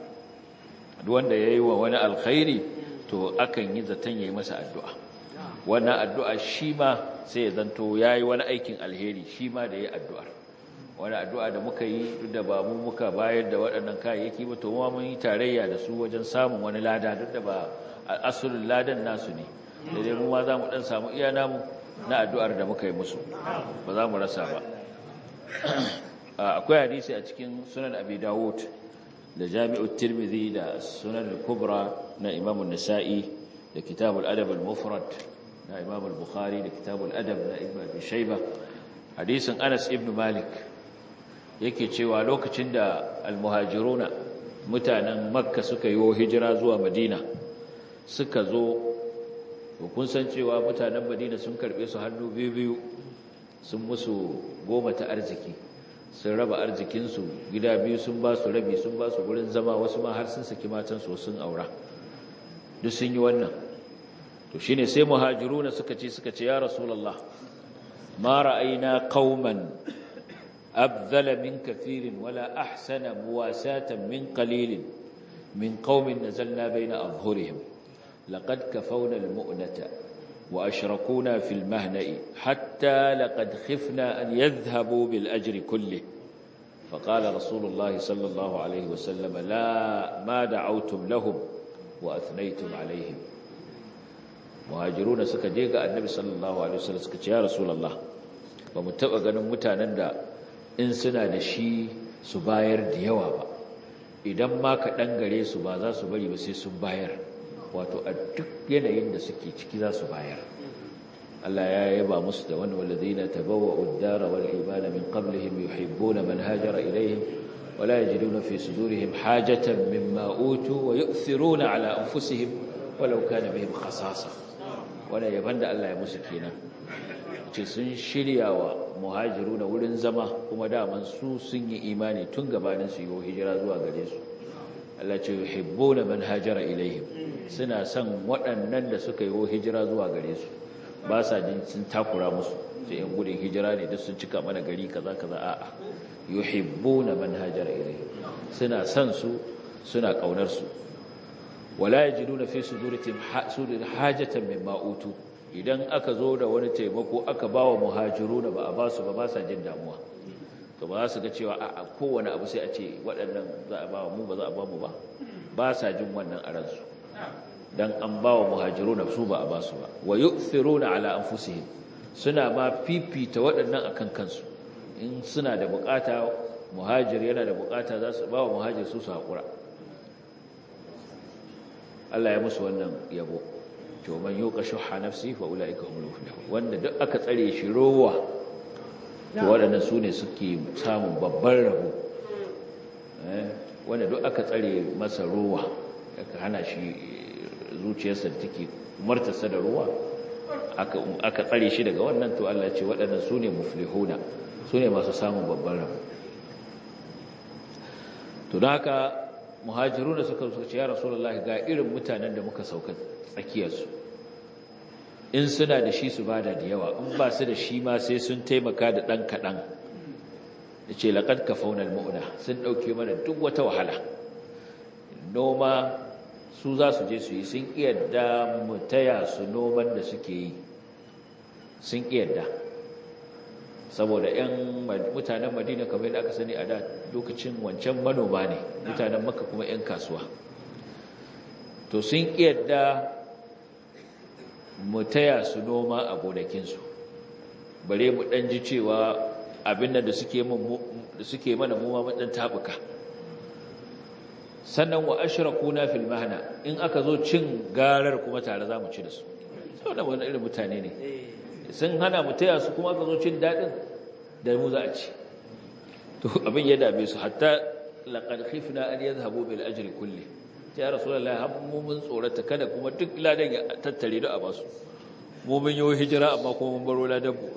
duk wanda yayi wa wani alkhairi to akan yi zaton yayi masa addu'a wannan addu'a shi ma sai ya zanto yayi wani aikin alheri shi ma da yayi addu'ar wani addu'a da muka yi duk da ba mu muka bayar da waɗannan kayayyaki ba to mun yi tarayya da su wajen samun wani lada duk da ba asulul ladan nasu ne da dai mu ma za mu ɗan samu iya namu na addu'ar da muka yi musu ba za mu rasa ba akwai hadisi a cikin sunan abi dawud da jami'ut tirmidhi da sunan kubra na imam nasa'i da kitabul adab al-mufrad na imam al-bukhari da kitabul adab na ibn abi shayba hadisin anas ibn malik yake cewa lokacin da almuhajiruna mutanen makka suka yi hijira zuwa madina suka zo kun san cewa mutanen madina sun karbe su hannu biyu biyu sun musu goma ta arziki sun raba arzikinsu gida biyu sun ba su rabi sun ba su gurin zama wasu ma har sun saki matansu sun aura duk sun yi wannan to shine sai muhajiruna suka ce suka ce ya rasulullah ma ra'ayna qauman أبذل من كثير ولا أحسن مواساة من قليل من قوم نزلنا بين أظهرهم لقد كفونا المؤنة وأشركونا في المهنأ حتى لقد خفنا أن يذهبوا بالأجر كله فقال رسول الله صلى الله عليه وسلم لا ما دعوتم لهم وأثنيتم عليهم مهاجرون سكجيك النبي صلى الله عليه وسلم سكت يا رسول الله ومتبقى نمتانا in suna da shi su bayar da yawa ba idan ma ka gare su ba za su bari ba sai sun bayar wato a duk yanayin da suke ciki za su bayar Allah ya yaba musu da wani walladina tabawwa'u ad-dara wal imana min qablihim yuhibbuna man hajara ilayhim wa la yajiduna fi sudurihim hajatan mimma utu wa yu'thiruna ala anfusihim walau kana bihim khasasa wannan yaban da Allah ya musu kenan ce sun shirya wa muhajiruna wurin zama kuma daman su sun yi imani tun gabanin su yi hijira zuwa gare su Allah ce yuhibbuna man hajara ilaihim suna son waɗannan da suka yi hijira zuwa gare su ba sa jin sun takura musu sai yan gudun hijira ne duk sun cika mana gari kaza kaza a'a yuhibbuna man hajara ilaihim suna son su suna kaunar su wala yajiduna fi sudurihim hajatan mimma utu idan aka zo da wani taimako aka bawa muhajiruna ba a ba su ba ba sa jin damuwa to ba za su ga cewa a kowane abu sai a ce waɗannan za a ba mu ba za a ba mu ba ba sa jin wannan a ransu dan an ba wa muhajiruna su ba a ba su ba wa yu'thiruna ala anfusihim suna ma fifita waɗannan akan kansu in suna da bukata muhajir yana da bukata za su ba wa muhajir su su haƙura Allah ya musu wannan yabo to man yuqa shuhha nafsi fa ulaika humul muflihun wanda duk aka tsare shi rowa to waɗannan su ne suke samun babban rabo wanda duk aka tsare masa rowa aka hana shi zuciyarsa da take martasa da ruwa aka tsare shi daga wannan to Allah ce waɗannan su ne muflihuna su ne masu samun babban rabo to don haka muhajiru da suka suka ce ya rasulullah ga irin mutanen da muka sauka tsakiyarsu in suna da shi su bada da yawa in ba su da shi ma sai sun taimaka da ɗan kaɗan da ce laƙad ka faunar ma'una sun ɗauke mana duk wata wahala noma su za su je su yi sun iyadda mu taya su noman da suke yi sun iyadda saboda 'yan mutanen madina kamar da aka sani a da lokacin wancan manoma ne mutanen maka kuma 'yan kasuwa to sun iyadda mu taya su noma a gonakinsu bare mu ɗan ji cewa abin da suke mana muma mu ɗan tabuka sannan wa ashrakuna fil mahna in aka zo cin garar kuma tare za mu ci da su saboda wani irin mutane ne sun hana mu taya su kuma aka zo cin dadin da mu za a ci to abin ya dame su hatta laqad khifna an yadhhabu bil ajri kulli ya rasulullahi har mu mun tsorata kada kuma duk ladan ya tattare da a basu mu mun yi hijira amma kuma mun baro ladan mu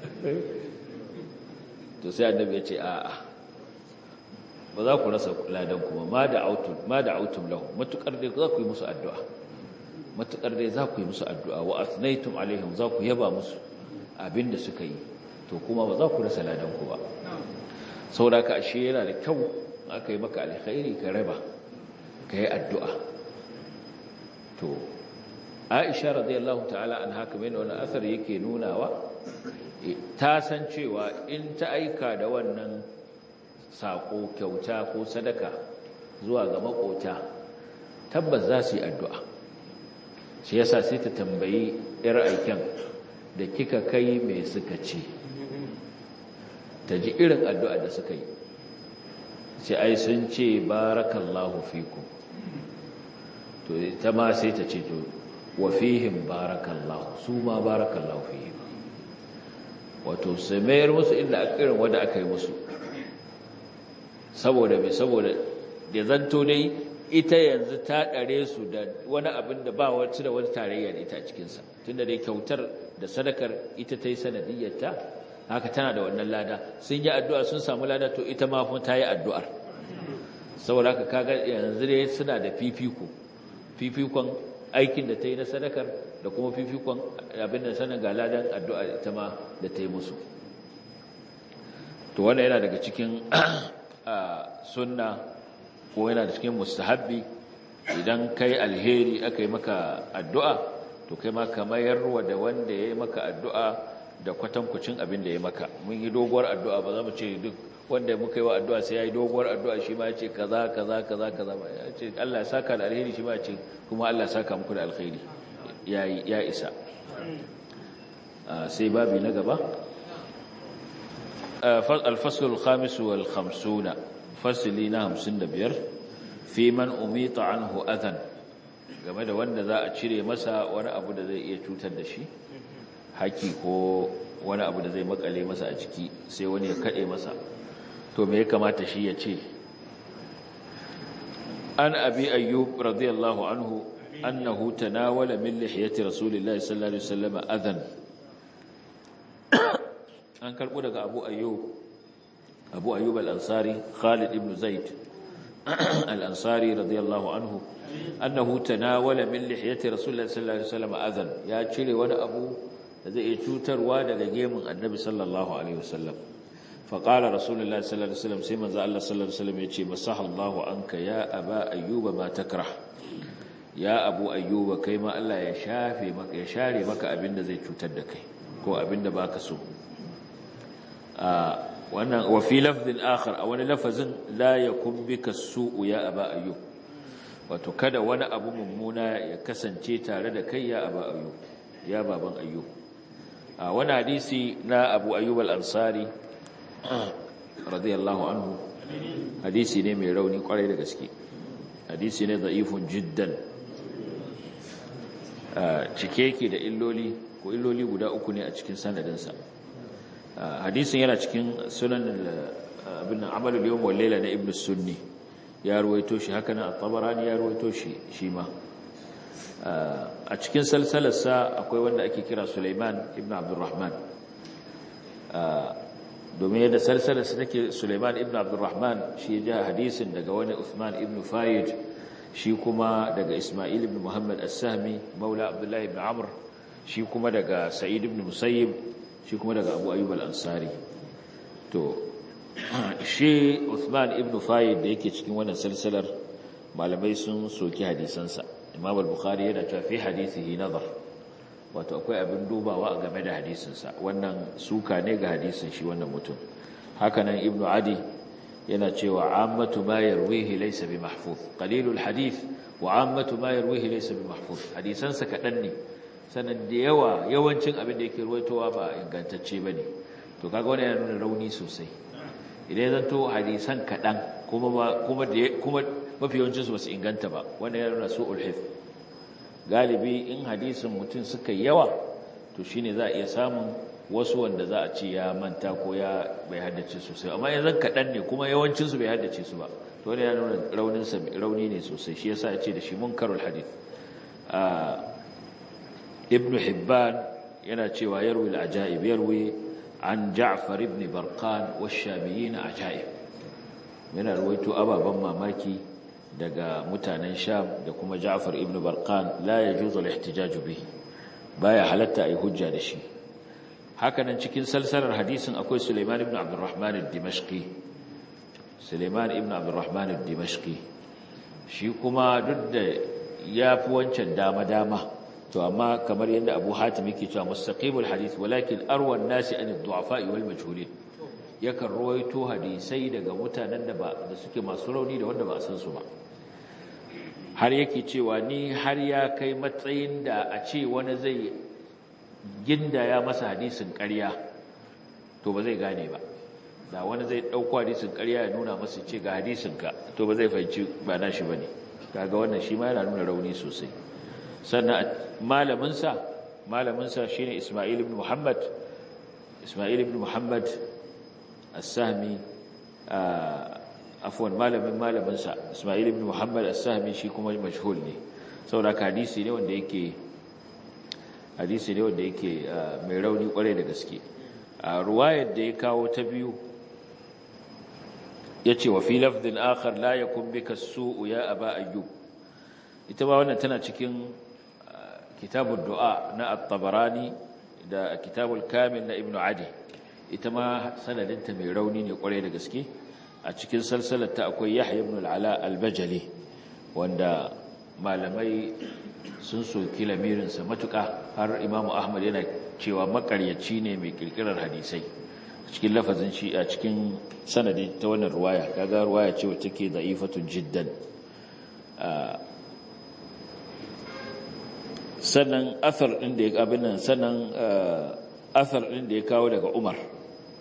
to sai annabi ya ce a'a ba za ku rasa ladan kuma ma da autum ma da autum lahu matukar dai za ku yi musu addu'a matukar dai za ku yi musu addu'a wa asnaytum alaihim za ku yaba musu abinda suka yi to kuma ba za ku rasa ladan ku ba saboda ka ashe yana da kyau aka yi maka alkhairi ka raba ka yi addu'a to Aisha radiyallahu ta'ala an haka mai wani asar yake nunawa ta san cewa in ta aika da wannan saƙo kyauta ko sadaka zuwa ga makota tabbas za su yi addu'a shi yasa sai ta tambayi ‘yar aiken da kika kai mai suka ce ta ji irin addu'a da suka yi sai ai sun ce barakallahu fiku to ta ma sai ta ce to wa fihim barakallahu su ma barakallahu fihim wato sai mayar musu inda irin wanda aka yi musu saboda mai saboda da zanto dai ita yanzu ta ɗare su da wani abin da ba wacce da wani tarayya da ita a cikinsa tunda dai kyautar da sadakar ita ta yi sanadiyyarta haka tana da wannan lada sun yi addu'a sun samu lada to ita ma kuma ta yi addu'ar saboda haka kaga yanzu dai suna da fifiko fifikon aikin da ta yi na sadakar da kuma fifikon abin da sanin ga ladan addu'a ita ma da ta yi musu to wannan yana daga cikin sunna ko yana da cikin mustahabbi idan kai alheri aka yi maka addu'a to kai ma ka mayarwa da wanda ya yi maka addu'a da kwatankucin abin da ya maka mun yi doguwar addu'a ba za mu ce duk wanda muka yi wa addu'a sai ya yi doguwar addu'a shi ma ya ce kaza kaza kaza kaza ba ya ce Allah ya saka da alheri shi ma ya ce kuma Allah ya saka muku da alheri ya isa sai babi na gaba الفصل الخامس والخمسون فصلنا همسن بير fi man umita anhu adhan game da wanda za a cire masa wani abu da zai iya cutar da shi haki ko wani abu da zai makale masa a ciki sai wani ya kade masa to me ya kamata shi ya ce an abi ayyub radiyallahu anhu annahu tanawala min lihiyati rasulillahi sallallahu alaihi wasallam adhan an karbo daga abu ayyub abu ayyub al-ansari khalid ibn zaid al-ansari radiyallahu anhu annahu tanawala min lihiyati rasulillahi sallallahu alaihi wasallam adhan ya cire wani abu da zai iya cutarwa daga gemun annabi sallallahu alaihi wasallam فقال رسول الله صلى الله عليه وسلم سيما ذا الله صلى الله عليه وسلم يتي مسح الله عنك يا أبا أيوب ما تكره يا أبو أيوب كيما الله يشافي مك يشاري مك أبن زي تتدك كو أبن باك سو آه وأنا وفي لفظ آخر أو أنا لفظ لا يكون بك السوء يا أبا أيوب وتكد وانا أبو ممونا يكسن تيتا لدكي يا أبا أيوب يا بابا أيوب آه وانا حديثي لا أبو أيوب الأنصاري radiyallahu anhu hadisi ne mai rauni kwarai da gaske hadisi ne da'ifun jiddan cike yake da illoli ko illoli guda uku ne a cikin sanadinsa hadisin yana cikin sunan abin amalul yawm wal layla na ibn sunni ya ruwaito shi haka nan at-tabarani ya ruwaito shi shi ma a cikin salsalarsa akwai wanda ake kira Sulaiman ibn Abdurrahman domin yadda salsalarsa take Sulaiman ibn Abdurrahman shi ya hadisin daga wani Uthman ibn Fayyid shi kuma daga Ismail ibn Muhammad as-Sahmi maula Abdullah ibn Amr shi kuma daga Sa'id ibn Musayyib shi kuma daga Abu Ayyub al-Ansari to shi Uthman ibn Fayyid da yake cikin wannan salsalar malamai sun soki hadisansa Imam al-Bukhari yana cewa fi hadisihi nazar wato akwai abin dubawa a game da hadisinsa wannan suka ne ga hadisin shi wannan mutum hakanan ibnu adi yana cewa ammatu ma yarwihi laysa bi mahfuz qalilul hadith wa ammatu ma yarwihi laysa bi mahfuz hadisansa kadan ne sanan da yawa yawancin abin da yake ruwaitowa ba ingantacce bane to kaga wannan yana nuna rauni sosai idan zan to hadisan kadan kuma kuma kuma mafi yawancin su basu inganta ba wannan yana nuna su'ul hifz galibi in hadisin mutum suka yawa to shine za a iya samun wasu wanda za a ce ya manta ko ya bai haddace sosai amma yanzu kaɗan ne kuma yawancinsu bai haddace su ba to wani ya nuna rauninsa rauni ne sosai shi yasa ya ce da shi munkarul hadith ibn hibban yana cewa yarwi al-ajaib yarwi an ja'far ibn barqan wash-shamiyyin ajaib yana ruwaito ababan mamaki daga mutanen sham da kuma ja'far ibn barqan la yajuzu al-ihtijaj bihi baya halatta ai hujja da shi hakanan cikin salsalar hadisin akwai Sulaiman ibn Abdurrahman al-Dimashqi Sulaiman ibn Abdurrahman al-Dimashqi shi kuma duk da yafi wancan dama dama to amma kamar yadda Abu Hatim yake cewa mustaqimul hadith walakin arwa an-nasi an ad-du'afa wal majhulin yakan ruwaito hadisai daga mutanen da ba da suke masu rauni da wanda ba a san su ba har yake cewa ni har ya kai matsayin da a ce wani zai ginda ya masa hadisin ƙarya to ba zai gane ba da wani zai ɗauko hadisin ƙarya ya nuna masa ce ga hadisinka to ba zai fahimci ba na shi ba ne kaga wannan shi ma yana nuna rauni sosai sannan malaminsa malaminsa shi ne ismail ibn muhammad ismail ibn muhammad as-sahmi afwan malamin malaminsa ismail ibn muhammad as-sahmi shi kuma mashhur ne saboda hadisi ne wanda yake hadisi ne wanda yake mai rauni kwarai da gaske a ruwayar da ya kawo ta biyu ya ce wa fi lafdin akhar la yakun bika su'u ya aba ayyub ita ba wannan tana cikin kitabul du'a na at-tabarani da kitabul kamil na ibnu adi ita ma sanadinta mai rauni ne kwarai da gaske a cikin salsalar ta akwai yahya ibn al-ala al-bajali wanda malamai sun soki lamirinsa matuƙa har imamu ahmad yana cewa makaryaci ne mai kirkirar hadisai cikin lafazin shi a cikin sanadi ta wannan ruwaya kaga ruwaya ce wacce ke da'ifatun jiddan sannan athar din da ya abin nan sannan athar din da ya kawo daga umar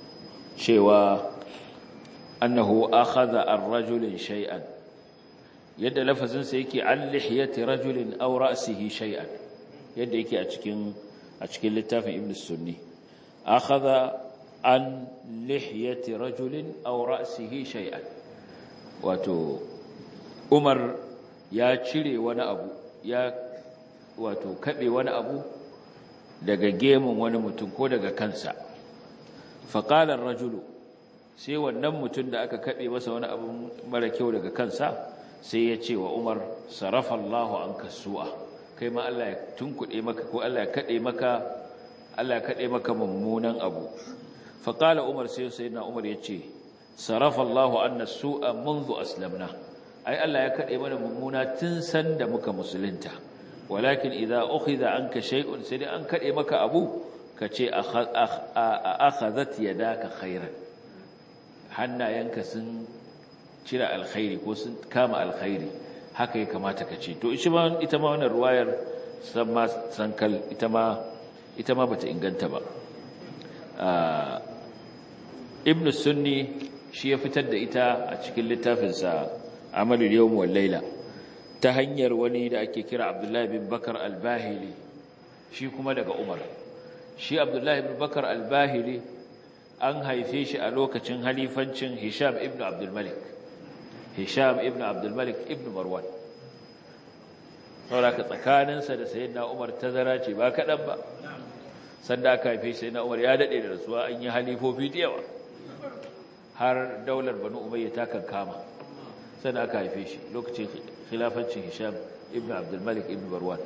cewa annahu akhadha ar-rajulin shay'an yadda lafazinsa yake an lihiyati rajulin aw ra'sihi shay'an yadda yake a cikin a cikin littafin ibn sunni akhadha an lihiyati rajulin aw ra'sihi shay'an wato umar ya cire wani abu ya wato kabe wani abu daga gemun wani mutum ko daga kansa faqala ar-rajulu sai wannan mutum da aka kabe masa wani abu mara kyau daga kansa sai ya ce wa Umar sarafa Allahu anka su'a kai ma Allah ya tunkuɗe maka ko Allah ya kade maka Allah ya kade maka mummunan abu fa qala Umar sai sayyidina Umar ya ce sarafa Allahu anna su'a منذ aslamna ai Allah ya kade mana mummuna tun san da muka musulunta walakin idza ukhidha anka shay'un sai an kade maka abu kace akhadhat yadaka khairan hannayenka sun cire alkhairi ko sun kama alkhairi haka ya kamata ka ce to ita ma ita ma wannan ruwayar san ma sankal ita ma ita ma bata inganta ba ibn sunni shi ya fitar da ita a cikin littafin sa amalul yawm wal layla ta hanyar wani da ake kira abdullahi bin bakar al-bahili shi kuma daga umar shi abdullahi bin bakar al-bahili an haife shi a lokacin halifancin hisham ibn abdul malik Hisham ibn Abdul Malik ibn Marwan saboda tsakaninsa da sayyidina Umar tazara ce ba kadan ba sanda aka haife sayyidina Umar ya dade da rasuwa an yi halifofi da yawa har daular Banu Umayya ta kankama sanda aka haife shi lokacin khilafancin Hisham ibn Abdul Malik ibn Marwan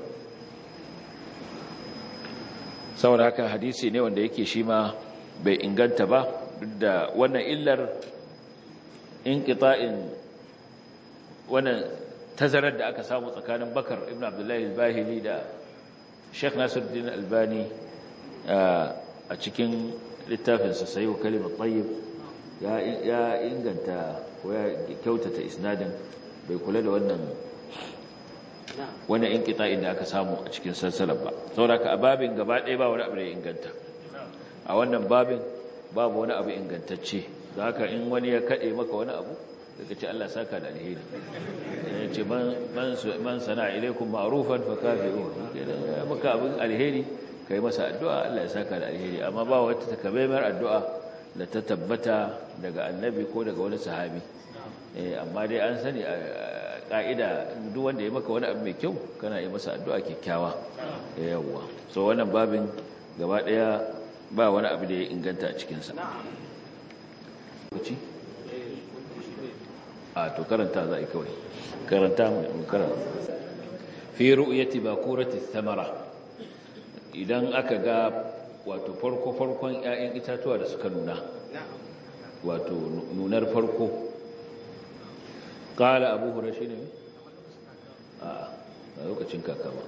saboda haka hadisi ne wanda yake shi ma bai inganta ba duk da wannan illar inqita'in wannan tazarar da aka samu tsakanin Bakar ibn Abdullahi al-Bahili da Sheikh Nasiruddin Albani a cikin littafinsa Sayyid Kalimat Tayyib ya ya inganta ko ya kyautata isnadin bai kula da wannan wannan inqita'in da aka samu a cikin salsalar ba saboda ka babin gaba ɗaya ba wani abu da ya inganta a wannan babin babu wani abu ingantacce da haka in wani ya kaɗe maka wani abu daga ce Allah saka da alheri ya ce man sana ilaikun ma'rufan fa kafi'u ya maka abin alheri kai masa addu'a Allah ya saka da alheri amma ba wata takamaimar addu'a da ta tabbata daga annabi ko daga wani sahabi amma dai an sani a ka'ida duk wanda ya maka wani abu mai kyau kana yi masa addu'a kyakkyawa yawwa so wannan babin gaba daya ba wani abu da ya inganta a cikinsa a to karanta za a yi kawai karanta mu karanta fi ru'yati bakurati thamara idan aka ga wato farko farkon ƴaƴan itatuwa da suka nuna wato nunar farko qala abu hurairah shine a a lokacin kaka ba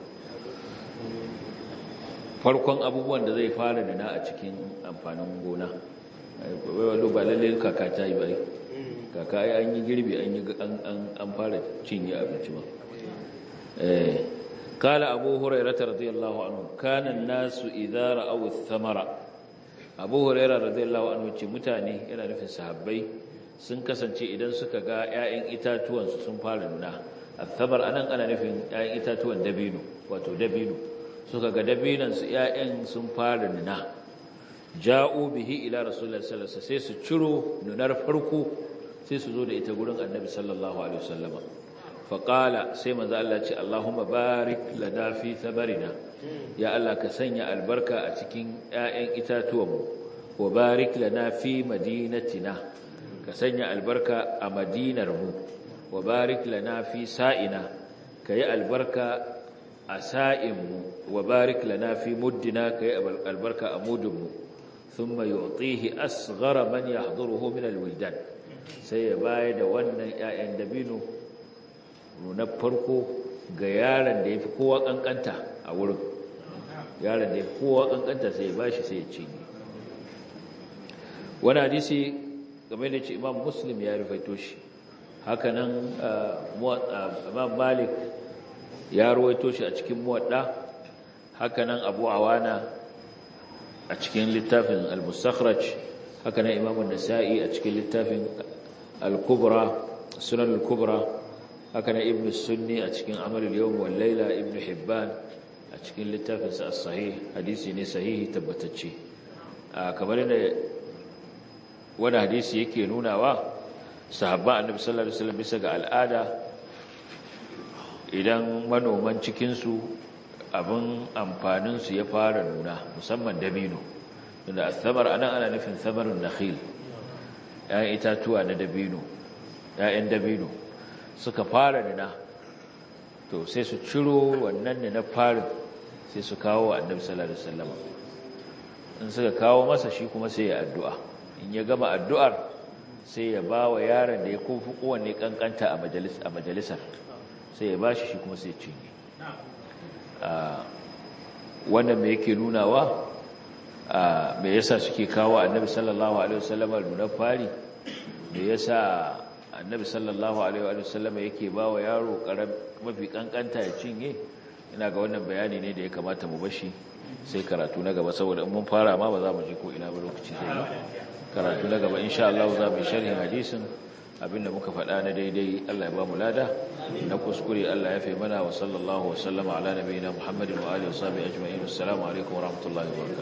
farkon abubuwan da zai fara nuna a cikin amfanin gona wai ba lalle kaka ta yi ba kaka ai an yi girbi an yi an fara cinye abinci ba eh kala abu hurairah radiyallahu anhu kana an-nasu idza ra'aw ath-thamara abu hurairah radiyallahu anhu ce mutane yana nufin sahabbai sun kasance idan suka ga ƴaƴan itatuwan su sun fara nuna ath-thamar anan ana nufin ƴaƴan itatuwan dabino wato dabino suka ga dabinan su ƴaƴan sun fara nuna ja'u bihi ila rasulullahi sallallahu alaihi wasallam sai su ciro nunar farko sai su zo da ita gurin annabi sallallahu alaihi wasallama faqala sai manzo Allah ce Allahumma barik lana fi thamarina ya Allah ka sanya albarka a cikin ƴaƴan itatuwanmu wa barik lana fi madinatina ka sanya albarka a madinar mu wa barik lana fi sa'ina kai albarka a sa'in mu wa barik lana fi muddina kai albarka a mudun mu thumma yu'tihi asghara man yahduruhu min alwildan sai ya bayar da wannan ‘ya'yan dabino na farko ga yaron da ya fi kowa ƙanƙanta a wurin yaron da ya fi kowa ƙanƙanta sai ya ba shi sai ya cinye wani hadisi game da ce imam muslim ya rufaito shi hakanan imam malik ya ruwaito shi a cikin muwadda hakanan abu awana a cikin littafin al-mustakhraj hakanan imam an-nasa'i a cikin littafin al-kubra sunan al-kubra haka na ibn sunni a cikin amalul yawm wal layla ibn hibban a cikin littafinsa as-sahih hadisi ne sahihi tabbatacce kamar da wani hadisi yake nunawa sahabba annabi sallallahu alaihi wasallam bisa ga al'ada idan manoman cikin su abin amfanin su ya fara nuna musamman dabino da asabar anan ana nufin samarun nakhil ‘ya'yan itatuwa na dabino ‘ya'yan dabino suka fara nuna to sai su ciro wannan ne na farin sai su kawo wa annabi sallallahu alaihi wasallam in suka kawo masa shi kuma sai ya addu'a in ya gama addu'ar sai ya ba wa yaron da ya kofi kowanne kankanta a majalisar sai ya ba shi shi kuma sai ya cinye wannan me yake nunawa me yasa suke kawo annabi sallallahu alaihi wasallam nunar fari me yasa annabi sallallahu alaihi wasallam yake ba wa yaro mafi kankanta ya cinye ina ga wannan bayani ne da ya kamata mu bashi sai karatu na gaba saboda in mun fara ma ba za mu je ko ina ba lokaci zai yi karatu na gaba insha Allah za mu sharhin hadisin abinda muka faɗa na daidai Allah ya ba mu lada na kuskure Allah ya fi mana wa sallallahu wa sallama ala nabiyina Muhammadin wa alihi wa sahbihi ajma'in assalamu alaikum wa rahmatullahi wa barakatuh